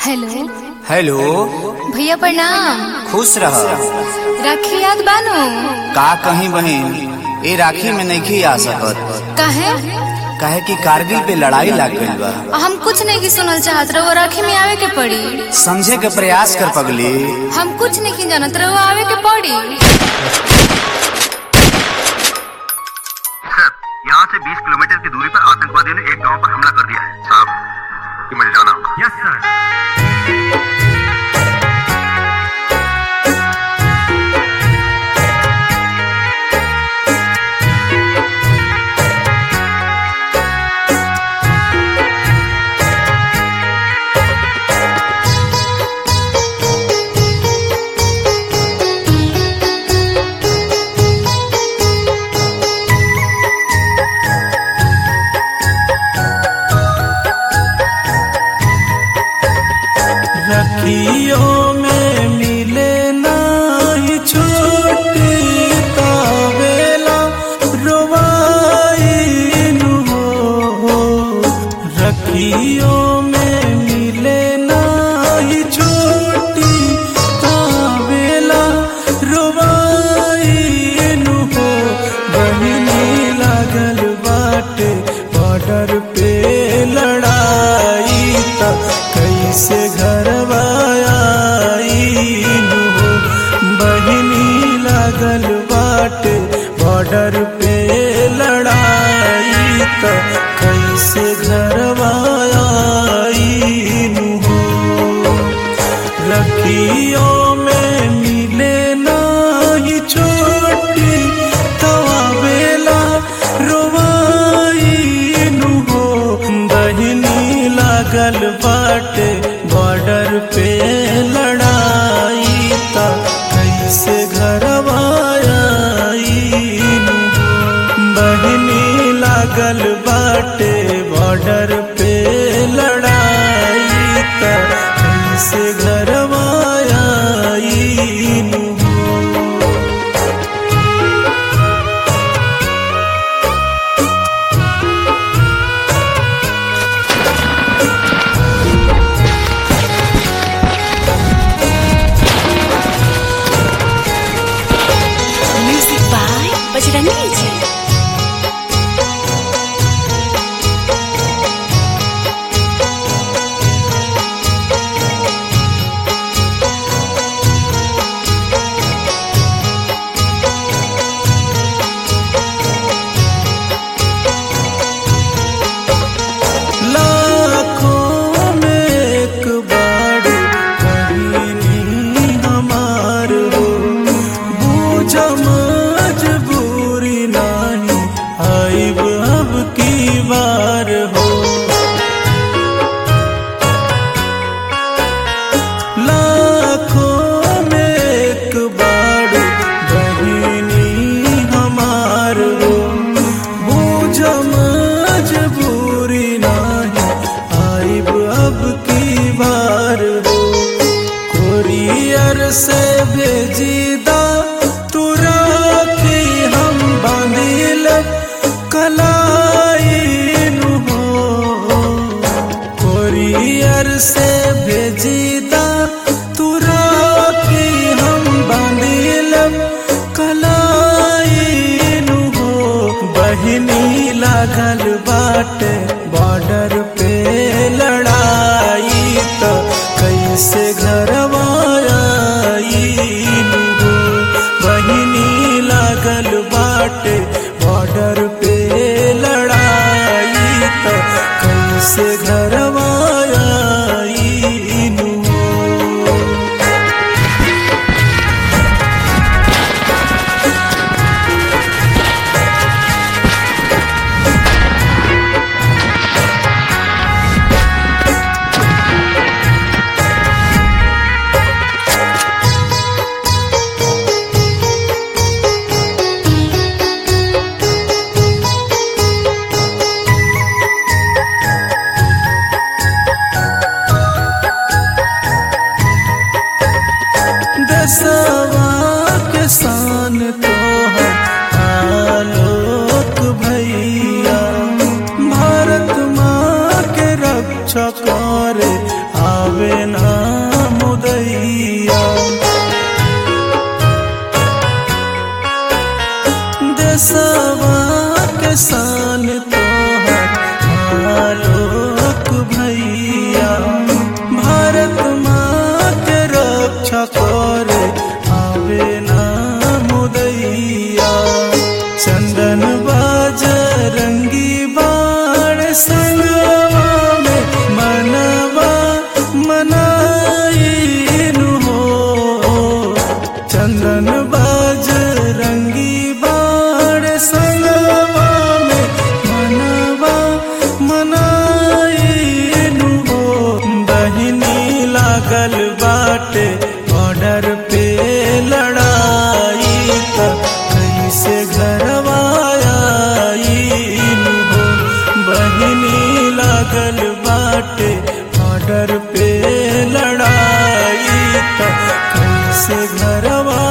hello hello भैया प्रणाम खुश रह राखी याद बानो का कहीं बहन ए राखी में नहीं आ सकत काहे काहे कि कारगिल पे लड़ाई लाग गइल बा हम कुछ नहीं की सुनल चाहत रहो राखी में आवे के पड़ी समझे के प्रयास कर पगली हम कुछ नहीं की जानत रहो आवे के पड़ी सर यहाँ से 20 किलोमीटर की दूरी पर आतंकवादियों ने एक गांव पर हमला कर दिया है साहब कि मुझे जाना होगा यस सर रखियों में मिले नाही छोटी तावेला रोवाइनु हो रखियों में मिले नाही छोटी तावेला रोवाइनु हो बहिनी लागल बाटे बॉर्डर पे लड़ाई त कैसे घरवा आईनु हो बहिनी लागल बाटे बॉर्डर पे लड़ाई त कैसे घरवा आईनु हो रखियों में मिले नाही छोटी तवावेला रोवाइनु हो बहिनी लागल बाटे बॉर्डर पे लड़ाई त कैसे घरवा आईनु हो बहिनी लागल बाटे बॉर्डर पे लड़ाई त कैसे घरवा आईनु हो म्यूजिक बाय बजरंगी जी लाखों में एक बार कहीं हमार हो बूझ मजबूरी नहीं आइब अब की बार हो लाखों में एक बार बहिनी हमार हो बूझ मजबूरी नहीं आइब अब की बार हो कोरियर से भेजीदा तू राखी हम बांधिल कलाइनु हो कोरियर से भेजीदा तू राखी हम बांधिल कलाइनु हो बहिनी लागल बाटे बॉर्डर पे लड़ाई त कैसे घरवा आईनु हो बहिनी लागल बाटे बॉर्डर पे लड़ाई त कैसे घरवा आईनु हो दसवा के शान तो है आलोक भैया भारत माँ के रक्षा करे आव आवे ना मुदैया देसवा के सान तोहर आलोक भैया भारत माँ के रक्षा करे आवे ना मुदैया चंदन बाज रंगी बाण संगवा में मनवा मनाइनु हो चंदन बाज रंगी बाण संगवा में मनवा मनाइनु हो बहिनी लागल बाटे बॉर्डर पे लड़ाई त कैसे घरवा आईनु हो बहिनी लागल बाटे बॉर्डर पे लड़ाई त कैसे घरवा